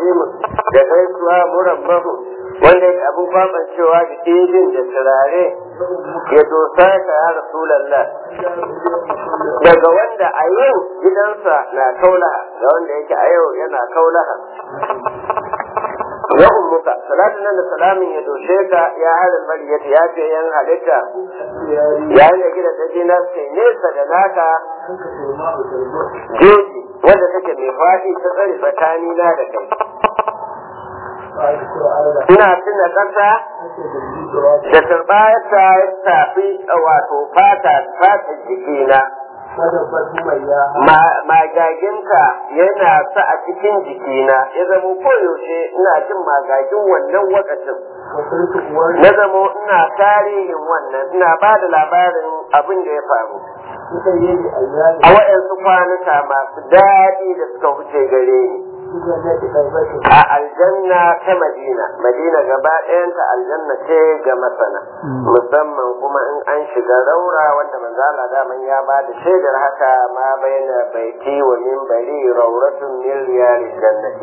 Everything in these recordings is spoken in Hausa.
taslimu da gaisuwa murabbahu wanda yake abin kwaban cewa da ɗebin da turare ya dosa ka ya rasulallah daga wanda a yau gidansa na kaulaha da wanda yake a yau yana kaulaha ya ummuka salatin nan da salamin ya doshe ka ya harin mariyata ya ce yan halitta yayin da gidan daji na sai nesa da naka jeji wanda take mai faɗi ta tsare tsakani na da kai ina tuna ƙasa da turbayarta ya tafi wato fata fata jikina magaginka yana sa a cikin jikina ya zamo koyaushe ina jin magagin wannan wakacin na zamo ina tarihin wannan ina ba da labarin abin da ya faru a waɗansu kwanuka masu daɗi da suka wuce gare ni a aljanna ta madina madina gaba ɗayanta aljanna ce ga masana musamman kuma in an shiga raura wanda manzala daman ya ba da shaidar haka ma baina baiti wa minbari rauratun min riyalil jannati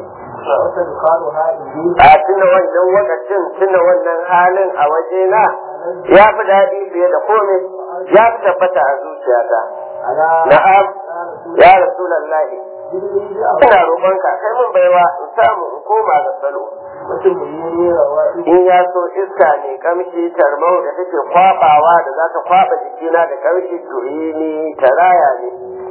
a tuna wannan wakacin tuna wannan halin a wajena ya fi daɗi fiye da komai ya fi tabbata a zuciyata na'am ya rasulallahi ina roƙonka kai mun baiwa in samu in koma ga salo in ya so iska ne kamshi tarmau da take kwabawa da za ta kwaba jikina da kamshi ni taraya ne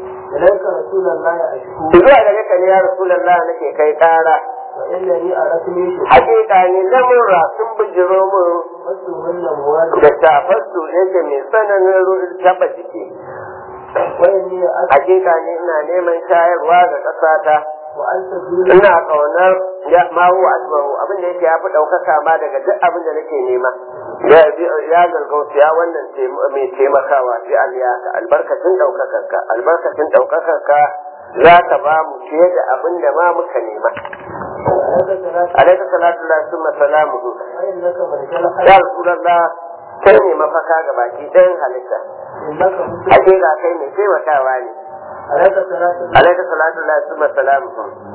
zuwa da naka ne ya rasulallah nake kai kara hakika ne lamurra sun bijiro mun da shafarsu yake mai tsananin taba jiki hakika ne ina neman shayarwa ga ƙasata ina ƙaunar ya ma huwa asbahu abin da yake yafi ɗaukaka ma daga duk abin da nake nema ya gargauta ya wannan mai taimakawa bi aliyaka albarkacin ɗaukakarka albarkacin ɗaukakarka za ka ba mu fiye da abin da ma muka nema alaika salatu lillahi summa salamuhu ya rasulullah kai ne mafaka ga baki ɗayan halitta hakika kai ne taimakawa ne alaika salatu la summa salamu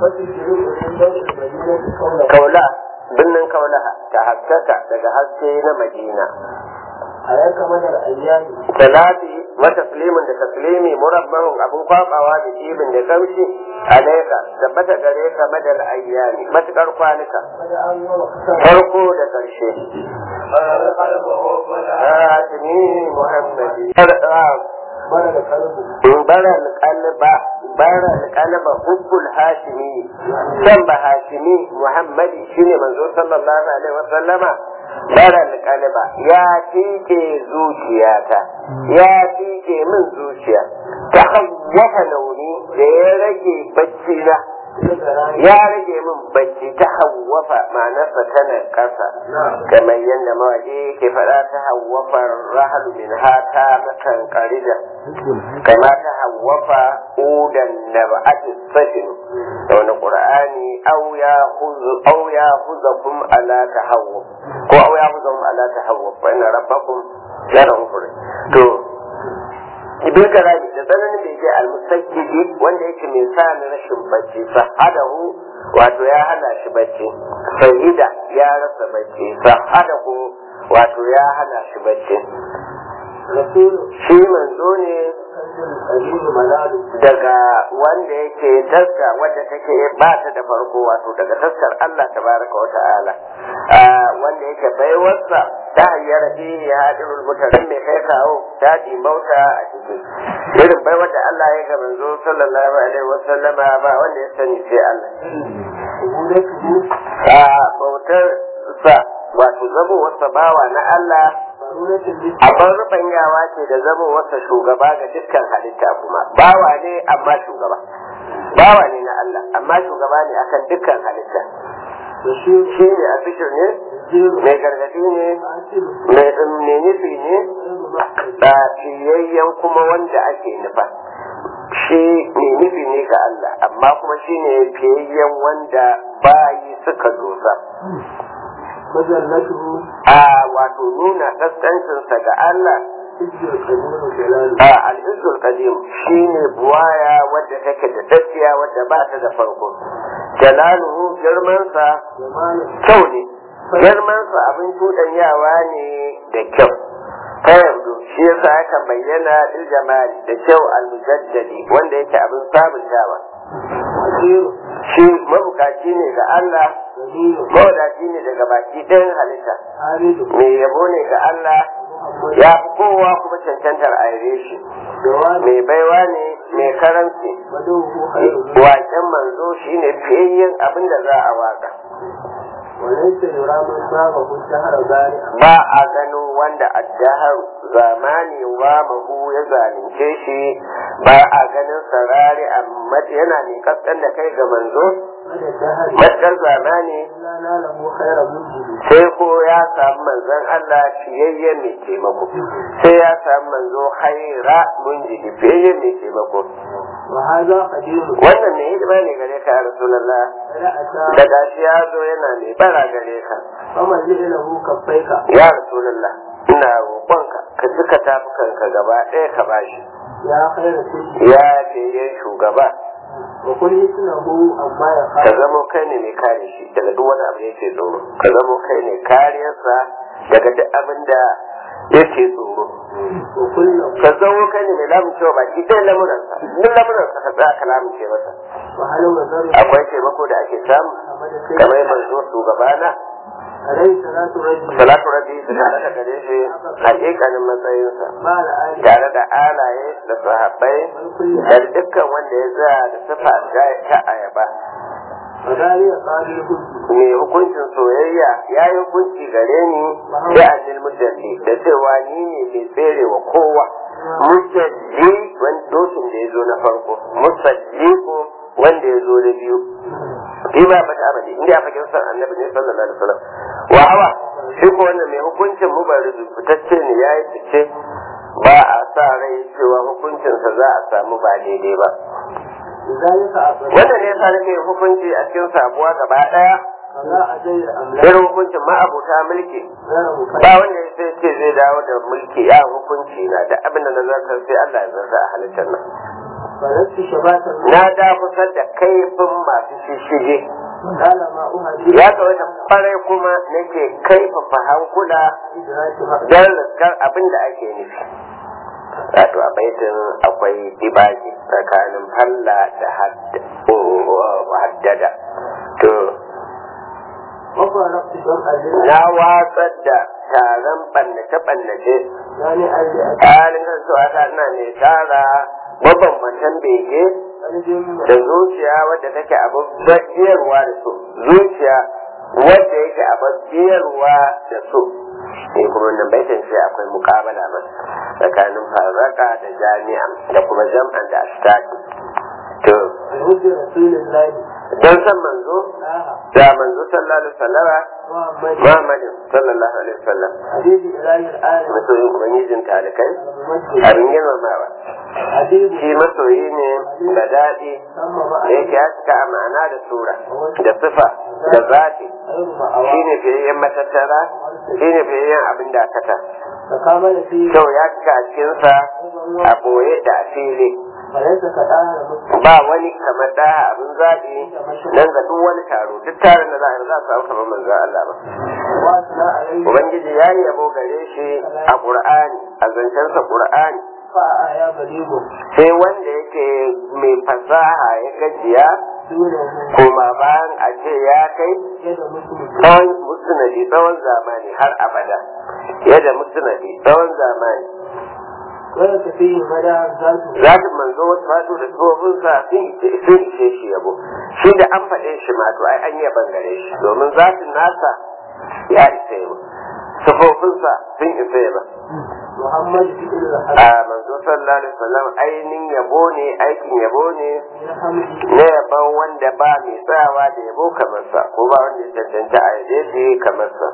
kaula binnin kaulaha ta haskaka daga haske na madina alaika madar ayyami salati wa taslimin da taslimi murabbahun abun kwabawa da ibin da kamshi alaika tabbata gare ka madal ayyami matukar kwanuka farko da karshe Hatimi Muhammadi. bara da kalbu Bara alƙalba, bara alƙalba hubbul Hashimi. San ba Hashimi Muhammadi shine manzo sallallahu alaihi wa sallama. Bara alƙalba ya tike zuciyata, ya tike min zuciya. Ta hawwafa launi da ya rage bacci na. ya rage min bacci ta hawwafa ma'anarsa tana ƙasa kamar yadda mawaƙi ke faɗa ta hawwafa rahalu min hata makan ƙarida kama ta hawwafa udan na ba'atin sashin da wani ƙur'ani au ya huzakum ala ta hawwaf ko au ya huzakum ala ta hawwaf wa ina rabbakum yana hukuri to ibn karami da tsananin bai je almusajjidi wanda yake mai sa ni rashin bacci sahadahu wato ya hana shi bacci sahida ya rasa bacci sahadahu wato ya hana shi bacci rasulu shi manzo ne azizu malalu daga wanda yake taska wadda take ba ta da farko wato daga taskar Allah tabaraka wa ta'ala wanda yake baiwarsa ta hanyar fihi ya hadirul mutanen mai kai kawo ta bauta a ciki irin baiwar da Allah ya ga manzo sallallahu alaihi wa sallama ba wanda ya sani sai Allah ubudatu a bautar sa wato zamo wasa bawa na Allah baruratin bi abin rubanyawa ce da zama wasa shugaba ga dukkan halitta kuma bawa ne amma shugaba bawa ne na Allah amma shugaba ne akan dukkan halitta bashir shi ne a fikir ne jiru mai gargadi ne asiru mai mai nufi ne ilmu ma'arif ba fiyayyen kuma wanda ake nufa shi mai nufi ne ga Allah amma kuma shi ne fiyayyen wanda bayi suka dosa majallatuhu a wato nuna kaskancinsa ga Allah hijjar kadimu jalalu a al'izul qadim shine buwaya wadda take da tsakiya wadda ba ta da farko jalaluhu girmansa جمال kyau ne girmansa abin cuɗanyawa ne da kyau ta yanzu shi yasa aka bayyana lil jamali da kyau al-mujaddadi wanda yake abin sabuntawa وكيل shi mabukaci ne ga Allah جميل mawadaci ne daga baki ɗayan halitta حامد mai yabo ne ga Allah محمد ya fi kowa kuma cancantar a yabe shi جواد mai baiwa ne mai karanci بدوه خير منه waken manzo shine fiyayyen abin da za a waka وليس يرى من باغه الدهر بارئا ba a gano wanda addahar zamani wa mahu ya zalunce shi ba a ganin sarari amma yana mai kaskan da kai ga manzo مدى الدهر matkar zamani إلا ناله خير منجد sai ko ya samu manzon Allah fiyayyen mai taimako sai ya samu manzo haira munjidi fiyayyen mai taimako وهذا قديم wannan mai hidima ne gare ka ya rasulullah فلا أتى da gashi ya zo yana mai bara gare ka فمن له كفيك ya rasulullah ina roƙonka ka cika tafukanka gaba ɗaya ka bashi يا خير كل ya fiyayyen shugaba وكل اسمه أما ka يخاف zamo kai ne mai kare shi daga duk wani abu da yake tsoro ka zamo kai ne kariyarsa daga duk abin da yake tsoro وكل ka zamo kai ne mai lamuncewa baki ɗaya lamuransa duk lamuransa ka tsaya ka lamunce masa وهل وزر akwai taimako da ake samu أحمد kamar سيد manzo shugabana عليه صلاة رجل salatu rabbi da tare da gare shi hakikanin matsayinsa مع الآل tare da alaye da sahabbai والكل da dukkan wanda ya tsaya da sifa ta ayaba وذلك قال الهدي mai hukuncin soyayya ya yi hukunci gare ni da annil mujalli da cewa ni ne mai tsere wa kowa mujalli wani dokin da ya zo na farko musalli ko wanda ya zo na biyu shi ba bata abadi inda ya fakin san annabi ne sallallahu alaihi wasallam wa hawa shi ko wannan mai hukuncin mubarizu fitacce ne ya yi fice ba a sa rai cewa hukuncinsa za a samu ba daidai ba لذلك أقول wannan ne yasa nake hukunci a cikin sabuwa gaba daya فلا أجل أملاك irin hukuncin ma'abuta mulki غير مكلف ba wanda ya sai ce zai dawo da mulki ya hukunci na da abin da na zartar sai Allah ya zarta a halittar nan فلست شباتا na da kusa da kaifin masu shishige قال ما أهدي ya ga wata kwarai kuma nake kaifafa hankula إدراك مقدار don riskar abin da ake nufi wato a baitin akwai dibaji tsakanin falla da hadd- haddada to وفرقت جمع الليل na watsar da taron ɓannace-ɓannace يعني أجل halin kasuwa ta ina ne tara mabambantan bege أجل da zuciya wadda take abin biyarwa da su zuciya wadda yake abin biyarwa da su ne kuma wannan baitin sai akwai mukabala ma tsakanin farraka da jami'a da kuma jam'an da ashtaki to الهدي رسول الله don san manzo آه da manzo sallallahu alaihi wasallama محمد Muhammadin sallallahu alaihi wasallam حبيب إله العالم masoyin ubangijin talikai الممجد abin girmamawa حبيب shi masoyi ne da daɗi ثم da مع yake haska a ma'ana da sura da sifa da zati غير shi مأوى ne fiyayyen matattara shi ne fiyayyen abin dakata تكامل فيه kyau ya cika a cikinsa a ɓoye da a fili فليس كآل مسلم ba wani kamar da abin zaɓi nan ga duk wani taro duk taron da za a yi za a samu kamar manzo Allah ba وأثنى عليه ubangiji ya yi yabo gare shi a qur'ani a zancensa qur'ani فأعيا بليغ sai wanda yake mai fasaha ya gajiya دونه kuma bayan a ce ya kai يد مسلم tsawon musnadi tsawon zamani har abada yadda musnadi tsawon zamani وليس فيه مدى ذاته zatin manzo wasu fato da tsofinsa sun ishe shi yabo shi da an faɗe shi ma to ai an yi bangare shi domin zatin nasa ya isa yabo sufofinsa sun isa yaba محمد في كل a الحديث manzo sallallahu alaihi wasallam ainihin yabo ne aikin yabo ne يرحمه na yaban wanda ba mai tsayawa da yabo kamar sa ko ba wanda ya cancanta a yaje shi kamar sa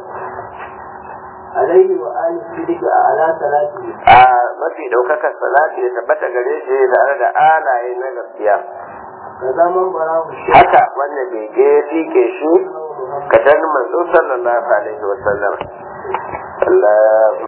عليه وآل الصدق أعلى ثلاثه a mafi ɗaukakar salati ya tabbata gare shi tare da alaye na gaskiya كذا من براه الشيخ haka wanda bege ya fike shi محمد ka manzo sallallahu alaihi wasallam Allah